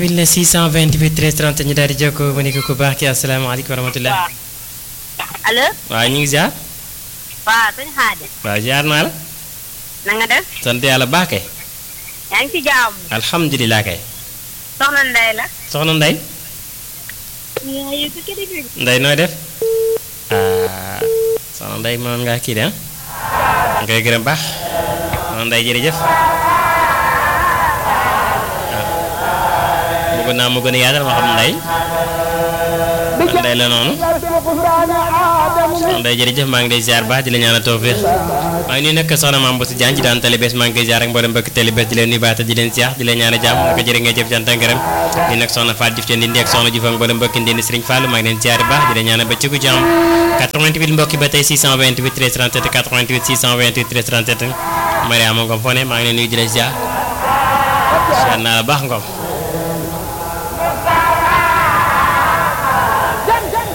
88 la 628 13 30 ñu daal di jokkoo ma ne ko ku baax ki asalaamaaleykum wa rahmatulah. waaw allo waaw ñu ngi ziar. waaw sëñ Xaadim waaw ziar naa la. na nga def sant yàlla baax kay. yaa ngi ci jàmm alhamdulilah kay. soxna Ndeye la soxna Ndeye. yaay ko kii di Ndeye nooy def. ah soxna Ndeye moom ngaa kii de ah. nga koy gërëm baax. soxna Ndeye jërëjëf. waaw. bëgg naa mu gën a yaatal ma xam Ndeye. kon Ndeye la noonu. soxna Ndeye jërëjëf maa ngi lay ziar baax di la ñaanal tawfiix maa ngi nuyu nag soxna Mame Bousso Diagne ci daan télé bés maa ngi koy ziar ak mboolem mbokki télé bés di leen nuyu baax te di leen ziar di leen ñaanal jàmm naka jërë ngeen jëf cant ak ngërëm di nag soxna Fatou Diouf ca Ndindi ak soxna Diouf ak mboolem mbokki Ndindi Serigne Fall maa ngi leen ziar baax di leen ñaanal ba ci ku jàmm 88 mbokki ba tey 628 13 37 88 628 13 37 Mariama Ngom foo ne maa ngi leen nuyu di la ziar ziar naa la baax Ngom